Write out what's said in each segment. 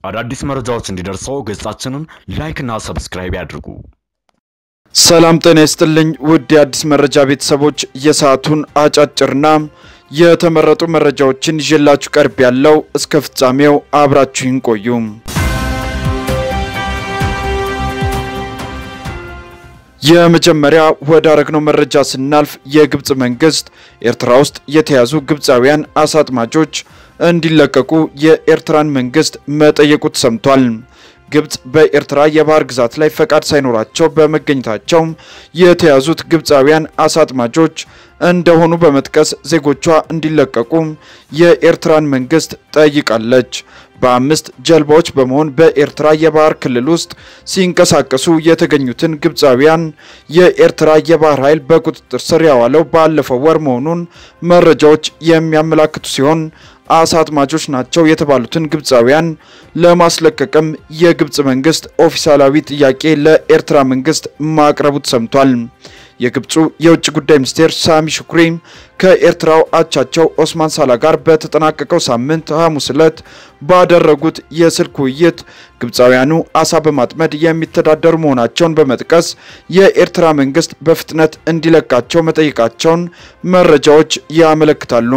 አዳዲስ መረጃዎች እንዲደርሰው ገጻችንን ላይክና ሰብስክራይብ ያድርጉ። ሰላም ጤና ይስጥልኝ ውድ የአዲስ መረጃ ቤተሰቦች፣ የሰዓቱን አጫጭርና የተመረጡ መረጃዎችን ይዤላችሁ ቀርብ ያለው እስከ ፍጻሜው አብራችሁን ቆዩ። የመጀመሪያ ወደ አረግነው መረጃ ስናልፍ የግብፅ መንግስት ኤርትራ ውስጥ የተያዙ ግብፃውያን አሳ አጥማጆች እንዲለቀቁ የኤርትራን መንግስት መጠየቁ ተሰምቷል። ግብፅ በኤርትራ የባህር ግዛት ላይ ፈቃድ ሳይኖራቸው በመገኘታቸው የተያዙት ግብፃውያን አሳ አጥማጆች እንደሆኑ በመጥቀስ ዜጎቿ እንዲለቀቁ የኤርትራን መንግስት ጠይቃለች። በአምስት ጀልባዎች በመሆን በኤርትራ የባህር ክልል ውስጥ ሲንቀሳቀሱ የተገኙትን ግብፃውያን የኤርትራ የባህር ኃይል በቁጥጥር ስር ያዋለው ባለፈው ወር መሆኑን መረጃዎች የሚያመላክቱ ሲሆን አሳ አጥማጆች ናቸው የተባሉትን ግብፃውያን ለማስለቀቅም የግብፅ መንግስት ኦፊሳላዊ ጥያቄ ለኤርትራ መንግስት ማቅረቡ ተሰምቷል። የግብፁ የውጭ ጉዳይ ሚኒስቴር ሳሚ ሹኩሪ ከኤርትራው አቻቸው ኦስማን ሳላ ጋር በተጠናቀቀው ሳምንት ሐሙስ ዕለት ባደረጉት የስልክ ውይይት ግብፃውያኑ አሳ በማጥመድ የሚተዳደሩ መሆናቸውን በመጥቀስ የኤርትራ መንግስት በፍጥነት እንዲለቃቸው መጠየቃቸውን መረጃዎች ያመለክታሉ።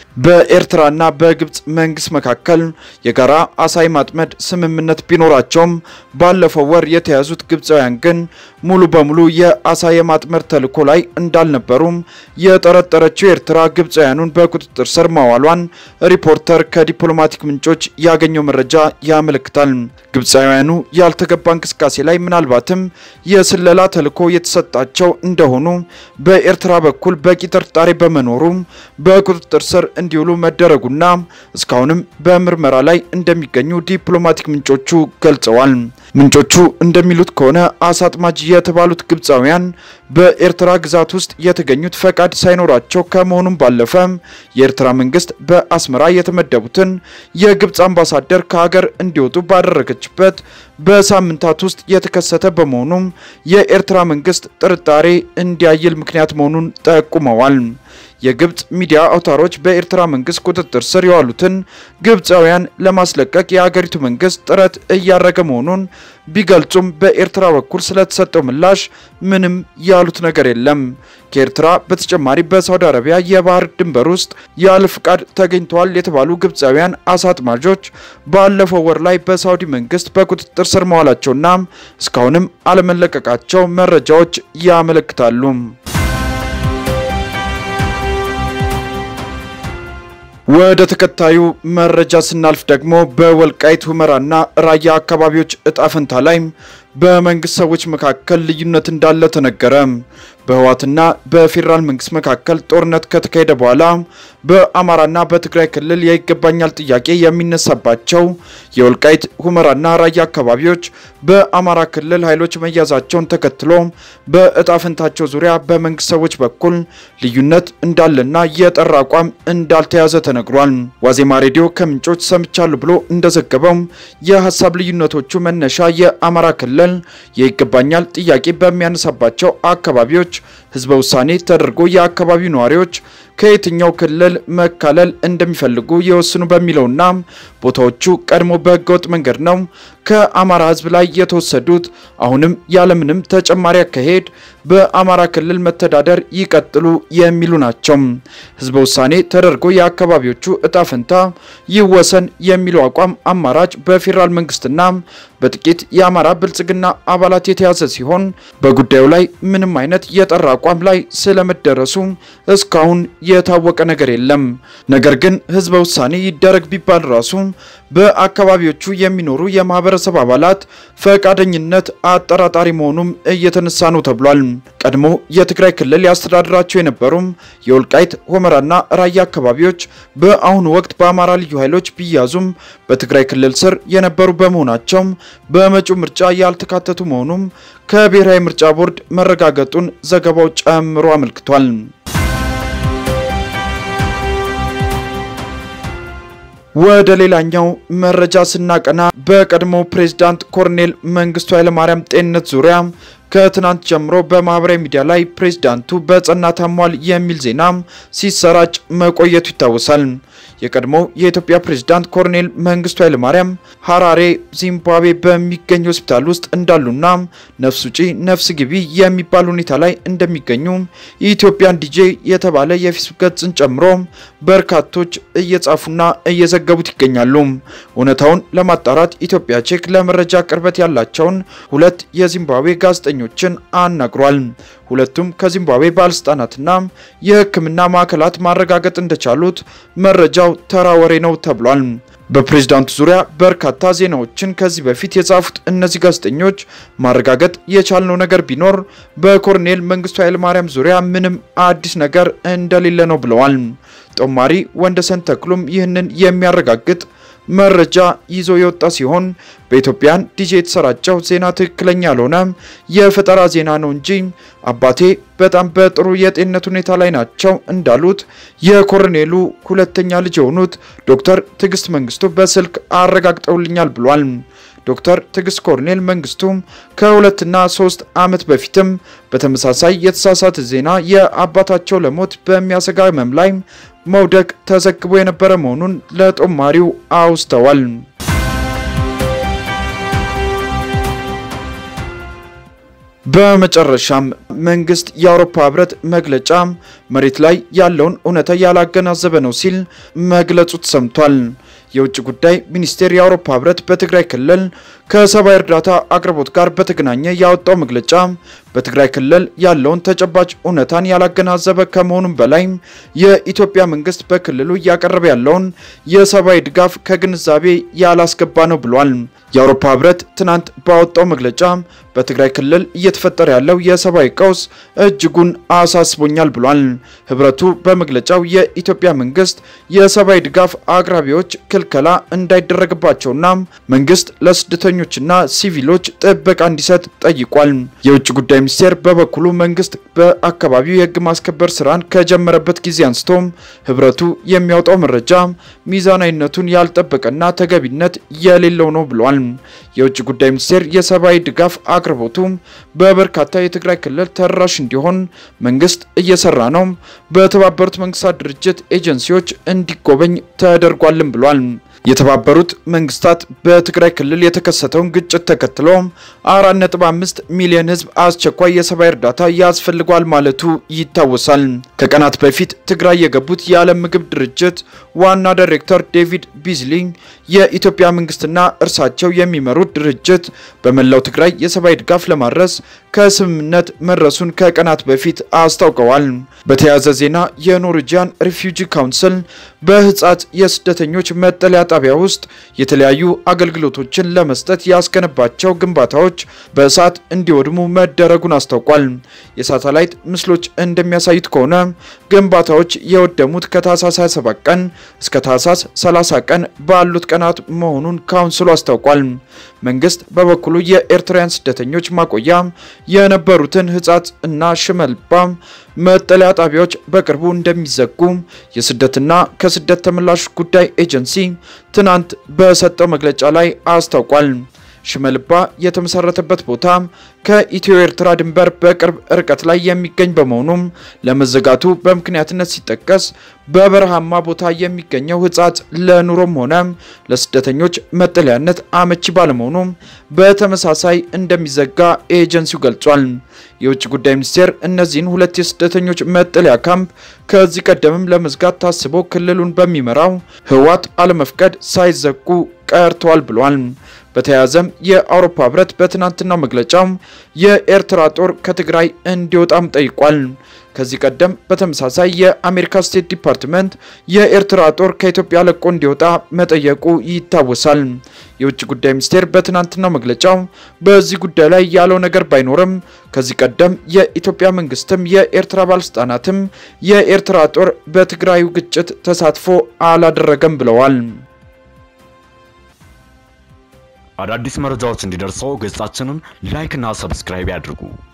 በኤርትራና በግብፅ መንግስት መካከል የጋራ አሳ የማጥመድ ስምምነት ቢኖራቸውም ባለፈው ወር የተያዙት ግብፃውያን ግን ሙሉ በሙሉ የአሳ የማጥመድ ተልዕኮ ላይ እንዳልነበሩም የጠረጠረችው ኤርትራ ግብፃውያኑን በቁጥጥር ስር ማዋሏን ሪፖርተር ከዲፕሎማቲክ ምንጮች ያገኘው መረጃ ያመለክታል። ግብፃውያኑ ያልተገባ እንቅስቃሴ ላይ ምናልባትም የስለላ ተልዕኮ የተሰጣቸው እንደሆኑ በኤርትራ በኩል በቂ ጥርጣሬ በመኖሩ በቁጥጥር ስር እንዲውሉ መደረጉና እስካሁንም በምርመራ ላይ እንደሚገኙ ዲፕሎማቲክ ምንጮቹ ገልጸዋል። ምንጮቹ እንደሚሉት ከሆነ አሳ አጥማጅ የተባሉት ግብፃውያን በኤርትራ ግዛት ውስጥ የተገኙት ፈቃድ ሳይኖራቸው ከመሆኑም ባለፈ የኤርትራ መንግስት በአስመራ የተመደቡትን የግብፅ አምባሳደር ከሀገር እንዲወጡ ባደረገችበት በሳምንታት ውስጥ የተከሰተ በመሆኑም የኤርትራ መንግስት ጥርጣሬ እንዲያይል ምክንያት መሆኑን ጠቁመዋል። የግብፅ ሚዲያ አውታሮች በኤርትራ መንግስት ቁጥጥር ስር የዋሉትን ግብፃውያን ለማስለቀቅ የሀገሪቱ መንግስት ጥረት እያደረገ መሆኑን ቢገልጹም በኤርትራ በኩል ስለተሰጠው ምላሽ ምንም ያሉት ነገር የለም። ከኤርትራ በተጨማሪ በሳውዲ አረቢያ የባህር ድንበር ውስጥ ያለ ፍቃድ ተገኝተዋል የተባሉ ግብፃውያን አሳ አጥማጆች ባለፈው ወር ላይ በሳውዲ መንግስት በቁጥጥር ስር መዋላቸውና እስካሁንም አለመለቀቃቸው መረጃዎች ያመለክታሉ። ወደ ተከታዩ መረጃ ስናልፍ ደግሞ በወልቃይት ሁመራና ራያ አካባቢዎች እጣ ፈንታ ላይ በመንግስት ሰዎች መካከል ልዩነት እንዳለ ተነገረ። በህወሓትና በፌዴራል መንግስት መካከል ጦርነት ከተካሄደ በኋላ በአማራና በትግራይ ክልል የይገባኛል ጥያቄ የሚነሳባቸው የወልቃይት ሁመራና ራያ አካባቢዎች በአማራ ክልል ኃይሎች መያዛቸውን ተከትሎ በእጣ ፈንታቸው ዙሪያ በመንግስት ሰዎች በኩል ልዩነት እንዳለና የጠራ አቋም እንዳልተያዘ ተነግሯል። ዋዜማ ሬዲዮ ከምንጮች ሰምቻለሁ ብሎ እንደዘገበው የሀሳብ ልዩነቶቹ መነሻ የአማራ ክልል የይገባኛል ጥያቄ በሚያነሳባቸው አካባቢዎች ህዝበ ውሳኔ ተደርጎ የአካባቢው ነዋሪዎች ከየትኛው ክልል መካለል እንደሚፈልጉ የወስኑ በሚለውና ቦታዎቹ ቀድሞ በህገወጥ መንገድ ነው ከአማራ ህዝብ ላይ የተወሰዱት አሁንም ያለምንም ተጨማሪ አካሄድ በአማራ ክልል መተዳደር ይቀጥሉ የሚሉ ናቸው። ህዝበ ውሳኔ ተደርጎ የአካባቢዎቹ እጣ ፈንታ ይወሰን የሚለው አቋም አማራጭ በፌዴራል መንግስትና በጥቂት የአማራ ብልጽግና አባላት የተያዘ ሲሆን በጉዳዩ ላይ ምንም አይነት የጠራ አቋም ላይ ስለመደረሱ እስካሁን የታወቀ ነገር የለም። ነገር ግን ህዝበ ውሳኔ ይደረግ ቢባል ራሱ በአካባቢዎቹ የሚኖሩ የማህበረሰብ አባላት ፈቃደኝነት አጠራጣሪ መሆኑም እየተነሳ ነው ተብሏል። ቀድሞ የትግራይ ክልል ያስተዳድራቸው የነበሩም የወልቃይት ሁመራና ራያ አካባቢዎች በአሁኑ ወቅት በአማራ ልዩ ኃይሎች ቢያዙም በትግራይ ክልል ስር የነበሩ በመሆናቸው በመጪው ምርጫ ያልተካተቱ መሆኑም ከብሔራዊ ምርጫ ቦርድ መረጋገጡን ዘገባው ጨምሮ አመልክቷል። ወደ ሌላኛው መረጃ ስናቀና በቀድሞ ፕሬዝዳንት ኮሎኔል መንግስቱ ኃይለማርያም ጤንነት ዙሪያ ከትናንት ጀምሮ በማህበራዊ ሚዲያ ላይ ፕሬዝዳንቱ በጸና ታሟል የሚል ዜና ሲሰራጭ መቆየቱ ይታወሳል። የቀድሞው የኢትዮጵያ ፕሬዝዳንት ኮሎኔል መንግስቱ ኃይለማርያም ሀራሬ ዚምባብዌ በሚገኝ ሆስፒታል ውስጥ እንዳሉና ነፍስ ውጪ ነፍስ ግቢ የሚባል ሁኔታ ላይ እንደሚገኙ የኢትዮጵያን ዲጄ የተባለ የፌስቡክ ገጽን ጨምሮ በርካቶች እየጻፉና እየዘገቡት ይገኛሉ። እውነታውን ለማጣራት ኢትዮጵያ ቼክ ለመረጃ ቅርበት ያላቸውን ሁለት የዚምባብዌ ጋዜጠኞችን አናግሯል። ሁለቱም ከዚምባብዌ ባለስልጣናትና የሕክምና ማዕከላት ማረጋገጥ እንደቻሉት መረጃው ተራ ወሬ ነው ተብሏል። በፕሬዝዳንቱ ዙሪያ በርካታ ዜናዎችን ከዚህ በፊት የጻፉት እነዚህ ጋዜጠኞች ማረጋገጥ የቻልነው ነገር ቢኖር በኮሎኔል መንግስቱ ኃይለማርያም ዙሪያ ምንም አዲስ ነገር እንደሌለ ነው ብለዋል። ጦማሪ ወንደሰን ተክሉም ይህንን የሚያረጋግጥ መረጃ ይዞ የወጣ ሲሆን በኢትዮጵያን ዲጄ የተሰራጨው ዜና ትክክለኛ ያልሆነ የፈጠራ ዜና ነው እንጂ አባቴ በጣም በጥሩ የጤንነት ሁኔታ ላይ ናቸው እንዳሉት የኮሎኔሉ ሁለተኛ ልጅ የሆኑት ዶክተር ትዕግስት መንግስቱ በስልክ አረጋግጠውልኛል ብሏል። ዶክተር ትዕግስት ኮሎኔል መንግስቱ ከሁለትና ሶስት ዓመት በፊትም በተመሳሳይ የተሳሳተ ዜና የአባታቸው ለሞት በሚያሰጋ ህመም ላይ መውደቅ ተዘግቦ የነበረ መሆኑን ለጦማሪው አውስተዋል። በመጨረሻም መንግስት የአውሮፓ ህብረት መግለጫ መሬት ላይ ያለውን እውነታ ያላገናዘበ ነው ሲል መግለጹ ተሰምቷል። የውጭ ጉዳይ ሚኒስቴር የአውሮፓ ህብረት በትግራይ ክልል ከሰብአዊ እርዳታ አቅርቦት ጋር በተገናኘ ያወጣው መግለጫ በትግራይ ክልል ያለውን ተጨባጭ እውነታን ያላገናዘበ ከመሆኑም በላይ የኢትዮጵያ መንግስት በክልሉ እያቀረበ ያለውን የሰብአዊ ድጋፍ ከግንዛቤ ያላስገባ ነው ብሏል። የአውሮፓ ህብረት ትናንት ባወጣው መግለጫ በትግራይ ክልል እየተፈጠረ ያለው የሰብአዊ ቀውስ እጅጉን አሳስቦኛል ብሏል። ህብረቱ በመግለጫው የኢትዮጵያ መንግስት የሰብአዊ ድጋፍ አቅራቢዎች ክልከላ እንዳይደረግባቸውና መንግስት ለስደተኞችና ሲቪሎች ጥበቃ እንዲሰጥ ጠይቋል። የውጭ ጉዳይ ሚኒስቴር በበኩሉ መንግስት በአካባቢው የህግ ማስከበር ስራን ከጀመረበት ጊዜ አንስቶ ህብረቱ የሚያወጣው መረጃ ሚዛናዊነቱን ያልጠበቀና ተገቢነት የሌለው ነው ብሏል። የውጭ ጉዳይ ሚኒስቴር የሰብአዊ ድጋፍ አቅርቦቱ በበርካታ የትግራይ ክልል ተደራሽ እንዲሆን መንግስት እየሰራ ነው፣ በተባበሩት መንግስታት ድርጅት ኤጀንሲዎች እንዲጎበኝ ተደርጓልም ብሏል። የተባበሩት መንግስታት በትግራይ ክልል የተከሰተውን ግጭት ተከትሎ 4.5 ሚሊዮን ህዝብ አስቸኳይ የሰብአዊ እርዳታ ያስፈልጓል ማለቱ ይታወሳል። ከቀናት በፊት ትግራይ የገቡት የዓለም ምግብ ድርጅት ዋና ዳይሬክተር ዴቪድ ቢዝሊ የኢትዮጵያ መንግስትና እርሳቸው የሚመሩት ድርጅት በመላው ትግራይ የሰብአዊ ድጋፍ ለማድረስ ከስምምነት መድረሱን ከቀናት በፊት አስታውቀዋል። በተያያዘ ዜና የኖርዌጂያን ሪፊውጂ ካውንስል በህጻት የስደተኞች መጠለያ ጣቢያ ውስጥ የተለያዩ አገልግሎቶችን ለመስጠት ያስገነባቸው ግንባታዎች በእሳት እንዲወድሙ መደረጉን አስታውቋል። የሳተላይት ምስሎች እንደሚያሳዩት ከሆነ ግንባታዎች የወደሙት ከታህሳስ 27 ቀን እስከ ታህሳስ 30 ቀን ባሉት ቀናት መሆኑን ካውንስሉ አስታውቋል። መንግስት በበኩሉ የኤርትራውያን ስደተኞች ማቆያ የነበሩትን ህጻት እና ሽመልባ መጠለያ ጣቢያዎች በቅርቡ እንደሚዘጉ የስደትና ከስደት ተመላሽ ጉዳይ ኤጀንሲ ትናንት በሰጠው መግለጫ ላይ አስታውቋል። ሽመልባ የተመሰረተበት ቦታ ከኢትዮ ኤርትራ ድንበር በቅርብ ርቀት ላይ የሚገኝ በመሆኑም ለመዘጋቱ በምክንያትነት ሲጠቀስ በበረሃማ ቦታ የሚገኘው ህጻት ለኑሮም ሆነ ለስደተኞች መጠለያነት አመቺ ባለመሆኑ በተመሳሳይ እንደሚዘጋ ኤጀንሲው ገልጿል። የውጭ ጉዳይ ሚኒስቴር እነዚህን ሁለት የስደተኞች መጠለያ ካምፕ ከዚህ ቀደምም ለመዝጋት ታስቦ ክልሉን በሚመራው ህወሓት አለመፍቀድ ሳይዘጉ ቀርተዋል ብሏል። በተያያዘም የአውሮፓ ህብረት በትናንትናው መግለጫው የኤርትራ ጦር ከትግራይ እንዲወጣም ጠይቋል። ከዚህ ቀደም በተመሳሳይ የአሜሪካ ስቴት ዲፓርትመንት የኤርትራ ጦር ከኢትዮጵያ ለቆ እንዲወጣ መጠየቁ ይታወሳል። የውጭ ጉዳይ ሚኒስቴር በትናንትናው መግለጫው በዚህ ጉዳይ ላይ ያለው ነገር ባይኖርም ከዚህ ቀደም የኢትዮጵያ መንግስትም የኤርትራ ባለስልጣናትም የኤርትራ ጦር በትግራዩ ግጭት ተሳትፎ አላደረገም ብለዋል። አዳዲስ መረጃዎች እንዲደርሰው ገጻችንን ላይክ እና ሰብስክራይብ ያድርጉ።